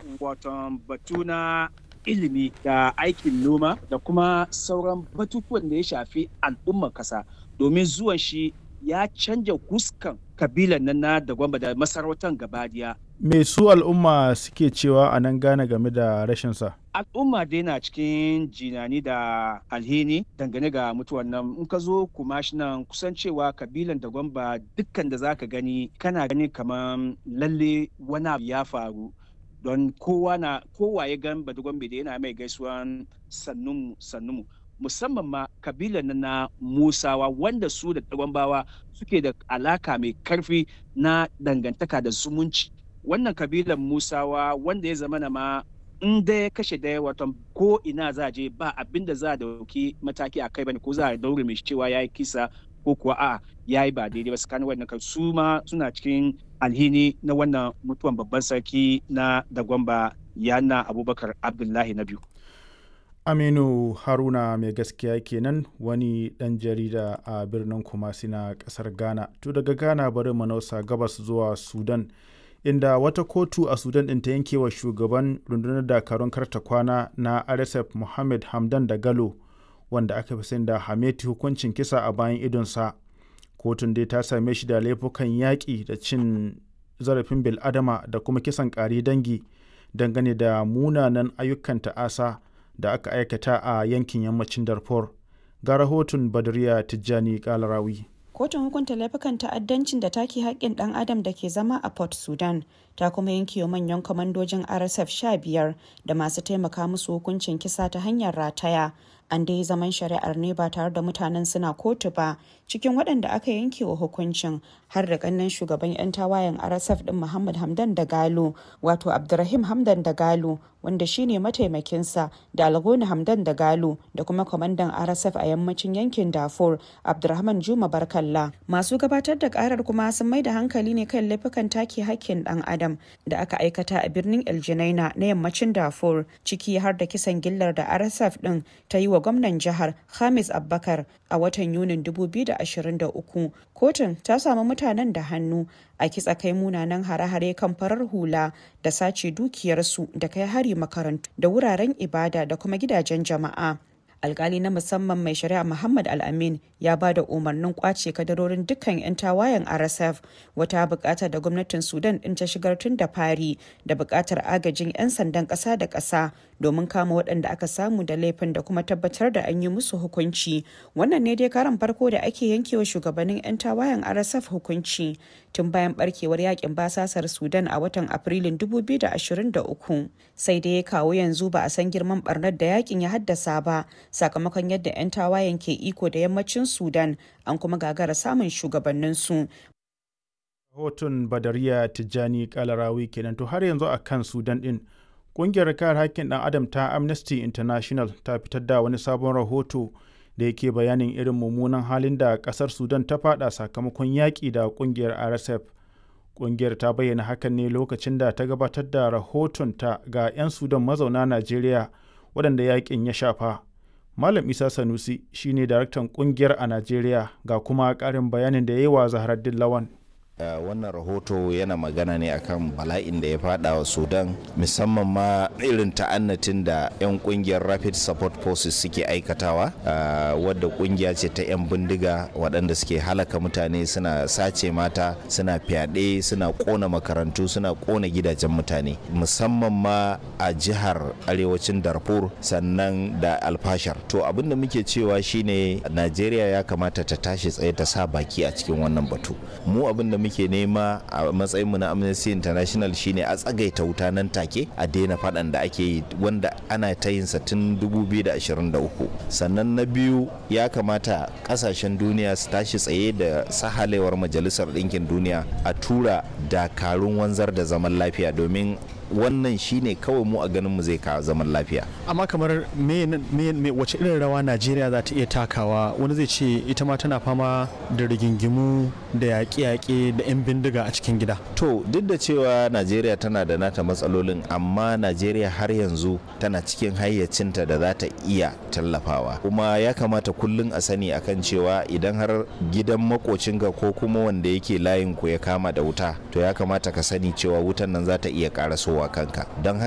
wato batu na ilimi da aikin noma da kuma sauran batutuwan da ya shafi al'ummar kasa domin zuwan shi ya canja huskan kabilan nan na da gwamba da masarautar gabadiya. Me su al'umma suke cewa a nan gane game da rashinsa? Al'umma dai na cikin jinani da alhini dangane ga mutuwan nan in ka zo kuma shi nan kusan cewa kabilan da gwamba dukkan da zaka gani kana gani kamar lalle wani abu ya faru don kowa na kowa ya gan badugwambe da yana mai gaisuwan sannunmu sannunmu musamman ma kabilan na musawa wanda su da gwambawa suke da alaka mai karfi na dangantaka da zumunci wannan kabilan musawa wanda ya zama ma in da ya kashe daya watan ko ina za je ba abin da za a dauki mataki a kai bane ko za a daure mai cewa ya yi kisa ko kuwa a ya yi ba daidai ba tsakanin wannan kan su ma suna cikin alhini na wannan mutuwan babban sarki na dagwamba yana abubakar abdullahi na biyu aminu haruna mai gaskiya kenan wani dan jarida a birnin kumasi na kasar ghana to daga ghana bari manausa gabas zuwa sudan inda wata kotu a sudan ɗin ta yanke wa shugaban rundunar dakarun karta kwana na rsf muhammad hamdan da galo wanda aka fi sani da hameti hukuncin kisa a bayan idonsa kotun dai ta same shi da laifukan yaƙi da cin zarafin bil'adama da kuma kisan ƙari dangi dangane da munanan ayyukan ta'asa da aka aikata a yankin yammacin darfur ga rahoton badriya tijjani kalarawi kotun hukunta laifukan ta'addancin da take haƙƙin ɗan adam da ke zama a port sudan ta kuma yanke wa manyan kwamandojin rsf sha biyar da masu taimaka musu hukuncin kisa ta hanyar rataya an dai zaman shari'ar ne ba tare da mutanen suna kotu ba cikin waɗanda aka yanke wa hukuncin har da kannan shugaban 'yan tawayen rsf din muhammad hamdan da galo wato abdurrahim hamdan da galo wanda shine mataimakinsa da algoni hamdan da galo da kuma kwamandan rsf a yammacin yankin darfur abdurrahman juma barkalla masu gabatar da karar kuma sun mai da hankali ne kan laifukan take hakkin dan adam da aka aikata a birnin el na yammacin darfur ciki har da kisan gillar da rsf din ta yi wa gwamnan jihar Hamis Abbakar a watan Yunin 2023. Kotun ta samu mutanen da hannu a kitsa kai munanan hare-hare kan farar hula da sace dukiyarsu da kai hari makarantu da wuraren ibada da kuma gidajen jama'a. alkali na musamman mai shari'a muhammad al-amin ya ba da umarnin kwace kadarorin dukkan 'yan tawayen rsf wata bukata da gwamnatin sudan din ta shigar tun da fari da bukatar agajin 'yan sandan kasa da kasa domin kama waɗanda aka samu da laifin da kuma tabbatar da an yi musu hukunci wannan ne dai karan farko da ake yankewa shugabannin 'yan tawayen rsf hukunci tun bayan barkewar yakin basasar sudan a watan afrilun 2023 sai dai kawo yanzu ba a san girman barnar da yakin ya haddasa ba sakamakon yadda 'yan tawayen ke iko da yammacin sudan an kuma gagara samun shugabanninsu rahoton badariya tijjani kalarawi kenan to har yanzu a kan sudan din ƙungiyar kare haƙƙin ɗan adam ta amnesty international ta fitar da wani sabon rahoto da yake bayanin irin mummunan halin da ƙasar sudan ta fada sakamakon yaƙi da ƙungiyar rsf ƙungiyar ta bayyana hakan ne lokacin da ta gabatar da rahotonta ga 'yan sudan mazauna najeriya waɗanda yaƙin ya shafa Malam Isa Sanusi shine daraktan kungiyar a Najeriya ga kuma karin bayanin da ya yi wa Zaharaddin Lawan. Uh, wannan rahoto yana magana ne akan bala'in da ya fada wa sudan musamman ma irin ta'annatin da 'yan kungiyar rapid support forces suke aikatawa uh, wadda kungiya ce ta 'yan bindiga waɗanda suke halaka mutane suna sace mata suna fyaɗe suna ƙona makarantu suna ƙona gidajen mutane musamman ma a jihar arewacin darfur sannan da alfashar to abin da muke cewa shine najeriya ya kamata ta tashi tsaye ta sa baki a cikin wannan batu mu abin da muke nema a matsayinmu na amnesty international shine a tsagaita wuta nan take a daina faɗan da ake yi wanda ana ta yin tun 2023 sannan na biyu ya kamata ƙasashen duniya su tashi tsaye da sahalewar majalisar ɗinkin duniya a tura dakarun wanzar da zaman lafiya domin wannan shine kawai mu a ganin mu zai kawo zaman lafiya amma kamar me, me, wace irin rawa najeriya za ta iya takawa wani zai ce ita ma tana fama da rigingimu da yaƙe-yaƙe da 'yan bindiga a cikin gida to duk da cewa najeriya tana da nata matsalolin amma najeriya har yanzu tana cikin hayyacinta da za ta iya tallafawa kuma ya kamata kullum a sani akan cewa idan har gidan makocinka ko kuma wanda yake layin ku ya kama da wuta to ya kamata ka sani cewa wutan nan za ta iya karasowa kanka don